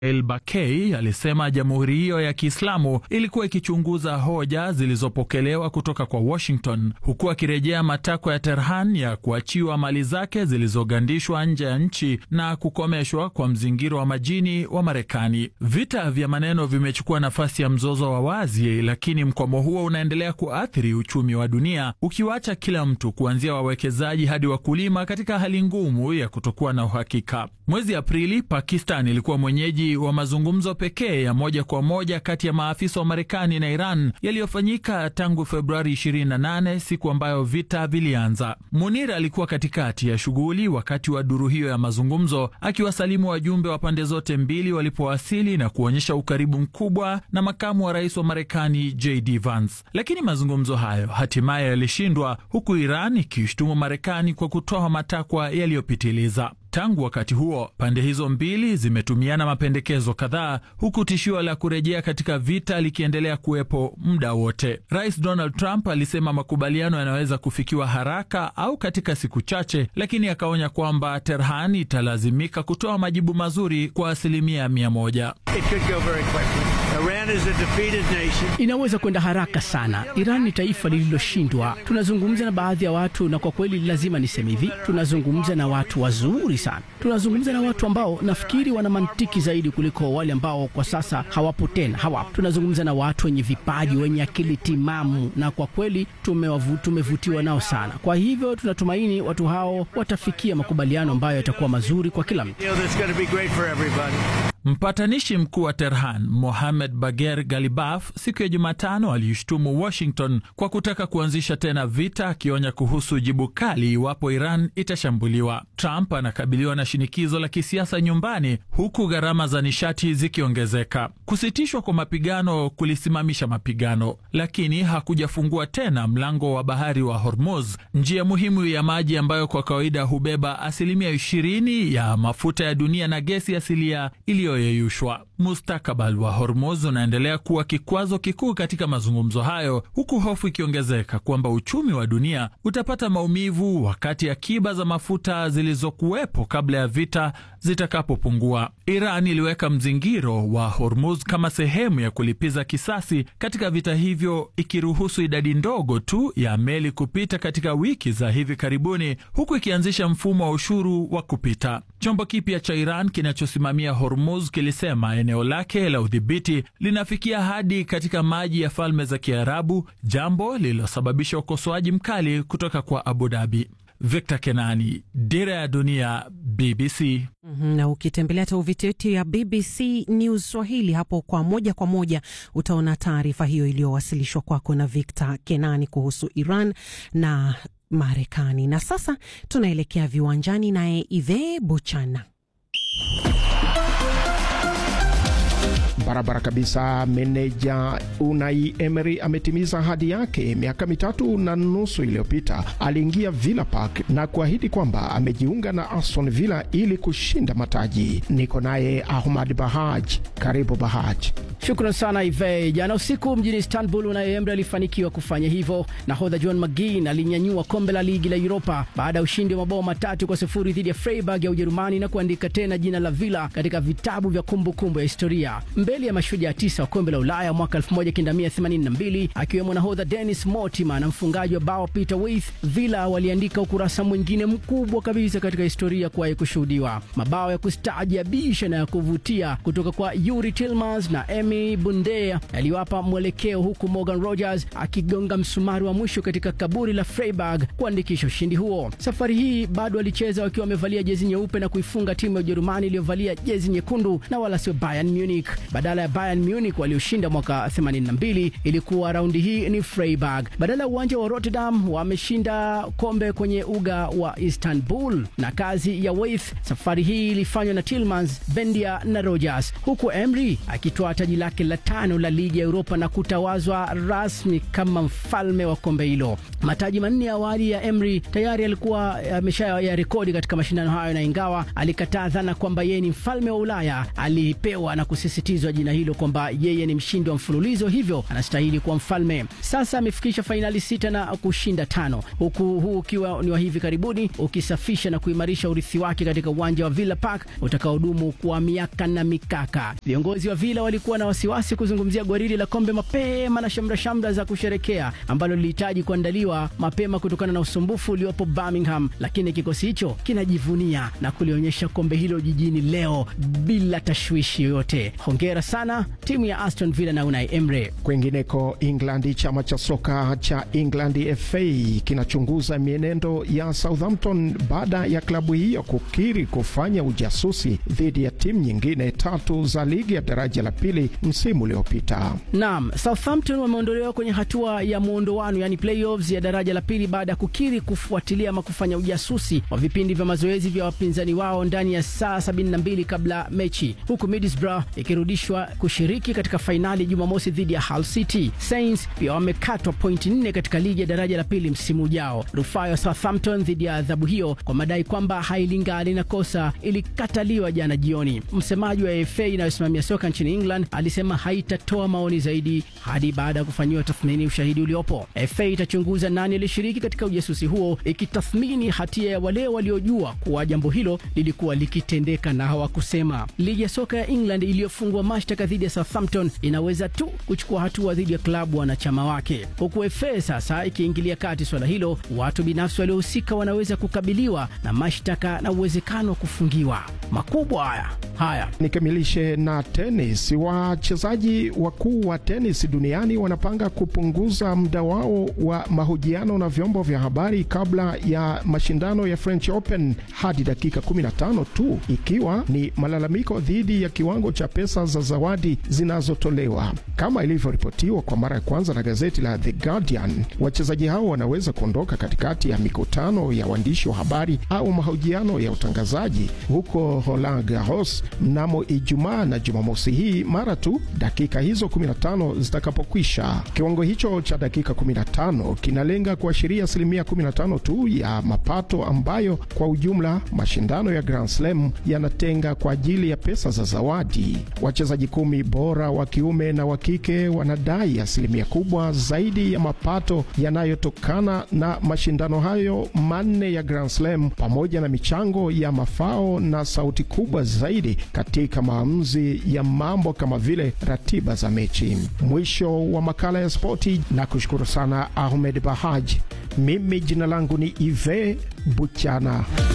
El Bakei alisema jamhuri hiyo ya Kiislamu ilikuwa ikichunguza hoja zilizopokelewa kutoka kwa Washington, huku akirejea matakwa ya Tehran ya kuachiwa mali zake zilizogandishwa nje ya nchi na kukomeshwa kwa mzingiro wa majini wa Marekani. Vita vya maneno vimechukua nafasi ya mzozo wa wazi, lakini mkwamo huo unaendelea kuathiri uchumi wa dunia, ukiwacha kila mtu kuanzia wawekezaji hadi wakulima katika hali ngumu ya kutokuwa na uhakika. Mwezi Aprili, Pakistan ilikuwa mwenyeji wa mazungumzo pekee ya moja kwa moja kati ya maafisa wa Marekani na Iran yaliyofanyika tangu Februari 28, siku ambayo vita vilianza. Munir alikuwa katikati ya shughuli wakati wa duru hiyo ya mazungumzo, akiwasalimu wajumbe wa pande zote mbili walipowasili na kuonyesha ukaribu mkubwa na makamu wa rais wa Marekani JD Vance. Lakini mazungumzo hayo hatimaye yalishindwa, huku Iran ikishutumu Marekani kwa kutoa matakwa yaliyopitiliza. Tangu wakati huo pande hizo mbili zimetumiana mapendekezo kadhaa, huku tishio la kurejea katika vita likiendelea kuwepo muda wote. Rais Donald Trump alisema makubaliano yanaweza kufikiwa haraka au katika siku chache, lakini akaonya kwamba Tehran italazimika kutoa majibu mazuri kwa asilimia mia moja. Inaweza kwenda haraka sana. Iran ni taifa lililoshindwa. Tunazungumza na baadhi ya watu, na kwa kweli lazima niseme hivi, tunazungumza na watu wazuri sana. Tunazungumza na watu ambao nafikiri wana mantiki zaidi kuliko wale ambao kwa sasa hawapo tena, hawapo. Tunazungumza na watu wenye vipaji, wenye akili timamu, na kwa kweli tumewavu, tumevutiwa nao sana. Kwa hivyo tunatumaini watu hao watafikia makubaliano ambayo yatakuwa mazuri kwa kila mtu. Mpatanishi mkuu wa Tehran Mohamed Bagher Galibaf siku ya Jumatano aliishtumu Washington kwa kutaka kuanzisha tena vita, akionya kuhusu jibu kali iwapo Iran itashambuliwa. Trump anakabiliwa na shinikizo la kisiasa nyumbani, huku gharama za nishati zikiongezeka. Kusitishwa kwa mapigano kulisimamisha mapigano, lakini hakujafungua tena mlango wa bahari wa Hormuz, njia muhimu ya maji ambayo kwa kawaida hubeba asilimia ishirini ya mafuta ya dunia na gesi asilia iliyo yeyushwa. Mustakabali wa Hormuz unaendelea kuwa kikwazo kikuu katika mazungumzo hayo, huku hofu ikiongezeka kwamba uchumi wa dunia utapata maumivu wakati akiba za mafuta zilizokuwepo kabla ya vita zitakapopungua. Iran iliweka mzingiro wa Hormuz kama sehemu ya kulipiza kisasi katika vita hivyo, ikiruhusu idadi ndogo tu ya meli kupita katika wiki za hivi karibuni, huku ikianzisha mfumo wa ushuru wa kupita. Chombo kipya cha Iran kinachosimamia Hormuz kilisema eneo lake la udhibiti linafikia hadi katika maji ya Falme za Kiarabu, jambo lililosababisha ukosoaji mkali kutoka kwa Abu Dhabi. Victor Kenani, Dira ya Dunia, BBC. Mm -hmm. Na ukitembelea tovuti yetu ya BBC News Swahili hapo kwa moja kwa moja utaona taarifa hiyo iliyowasilishwa kwako na Victor Kenani kuhusu Iran na Marekani. Na sasa tunaelekea viwanjani naye Ive Buchana. Barabara kabisa. Meneja Unai Emery ametimiza ahadi yake. Miaka mitatu na nusu iliyopita aliingia Villa Park na kuahidi kwamba amejiunga na Aston Villa ili kushinda mataji. Niko naye Ahmad Bahaj. Karibu Bahaj. Shukran sana Ive. Jana usiku mjini Istanbul, Unai Emery alifanikiwa kufanya hivyo. Nahodha John McGinn alinyanyua kombe la ligi la Europa baada ya ushindi wa mabao matatu kwa sifuri dhidi ya Freiburg ya Ujerumani na kuandika tena jina la Villa katika vitabu vya kumbukumbu kumbu ya historia mbele ya mashujaa tisa wa kombe la Ulaya mwaka 1982 akiwemo nahodha Dennis Mortimer na mfungaji wa bao Peter With. Villa waliandika ukurasa mwingine mkubwa kabisa katika historia kuwahi kushuhudiwa. Mabao ya kustaajabisha na ya kuvutia kutoka kwa Yuri Tillmans na Emi Bundea yaliwapa mwelekeo, huku Morgan Rogers akigonga msumari wa mwisho katika kaburi la Freiburg kuandikisha ushindi huo. Safari hii bado walicheza wakiwa wamevalia jezi nyeupe na kuifunga timu ya Ujerumani iliyovalia jezi nyekundu na wala sio Bayern Munich. Badala ya Bayern Munich walioshinda mwaka 82 ilikuwa raundi hii ni Freiburg. Badala ya uwanja wa Rotterdam wameshinda kombe kwenye uga wa Istanbul, na kazi ya Weith safari hii ilifanywa na Tillmans, Bendia na Rogers, huku Emery akitoa taji lake la tano la ligi ya Europa na kutawazwa rasmi kama mfalme wa kombe hilo. Mataji manne ya awali ya Emery tayari alikuwa amesha ya rekodi katika mashindano hayo, na ingawa alikataa dhana kwamba yeye ni mfalme wa Ulaya, alipewa na kusisitizwa jina hilo kwamba yeye ni mshindi wa mfululizo, hivyo anastahili kuwa mfalme. Sasa amefikisha fainali sita na kushinda tano, huku huu ukiwa ni wa hivi karibuni, ukisafisha na kuimarisha urithi wake katika uwanja wa Villa Park utakaodumu kwa miaka na mikaka. Viongozi wa Villa walikuwa na wasiwasi kuzungumzia gwaridi la kombe mapema na shamra shamra za kusherekea ambalo lilihitaji kuandaliwa mapema kutokana na usumbufu uliopo Birmingham, lakini kikosi hicho kinajivunia na kulionyesha kombe hilo jijini leo bila tashwishi yoyote. Hongera sana timu ya Aston Villa na Unai Emery. Kwingineko England, chama cha soka cha England FA kinachunguza mienendo ya Southampton baada ya klabu hiyo kukiri kufanya ujasusi dhidi ya timu nyingine tatu za ligi ya daraja la pili msimu uliopita. Naam, Southampton wameondolewa kwenye hatua ya muondoano, yani playoffs ya daraja la pili baada ya kukiri kufuatilia ama kufanya ujasusi wa vipindi vya mazoezi vya wapinzani wao ndani ya saa 72 kabla mechi, huku Middlesbrough ikirudishwa kushiriki katika fainali Jumamosi dhidi ya Hull City. Saints pia wamekatwa pointi nne katika ligi ya daraja la pili msimu ujao. Rufaa ya Southampton dhidi ya adhabu hiyo kwa madai kwamba hailingani na kosa ilikataliwa jana jioni. Msemaji wa FA inayosimamia soka nchini England alisema haitatoa maoni zaidi hadi baada ya kufanyiwa tathmini ushahidi uliopo. FA itachunguza nani alishiriki katika ujasusi huo, ikitathmini hatia ya wale waliojua kuwa jambo hilo lilikuwa likitendeka na hawakusema. Ligi ya soka ya England iliyofungwa mashtaka dhidi ya Southampton inaweza tu kuchukua hatua dhidi ya klabu wanachama wake, huku FA sasa ikiingilia kati swala hilo. Watu binafsi waliohusika wanaweza kukabiliwa na mashtaka na uwezekano wa kufungiwa. Makubwa haya haya. Nikamilishe na tenis. Wachezaji wakuu wa tenis duniani wanapanga kupunguza muda wao wa mahojiano na vyombo vya habari kabla ya mashindano ya French Open hadi dakika 15 tu, ikiwa ni malalamiko dhidi ya kiwango cha pesa za zawadi zinazotolewa. Kama ilivyoripotiwa kwa mara ya kwanza na gazeti la The Guardian, wachezaji hao wanaweza kuondoka katikati ya mikutano ya waandishi wa habari au mahojiano ya utangazaji huko Roland Garros mnamo Ijumaa na Jumamosi hii mara tu dakika hizo 15 zitakapokwisha. Kiwango hicho cha dakika 15 kinalenga kuashiria asilimia 15 tu ya mapato ambayo kwa ujumla mashindano ya Grand Slam yanatenga kwa ajili ya pesa za zawadi. Wachezaji kumi bora wa kiume na wa kike wanadai asilimia kubwa zaidi ya mapato yanayotokana na mashindano hayo manne ya Grand Slam pamoja na michango ya mafao na sauti kubwa zaidi katika maamuzi ya mambo kama vile ratiba za mechi. Mwisho wa makala ya spoti, na kushukuru sana Ahmed Bahaj. Mimi jina langu ni Ive Buchana.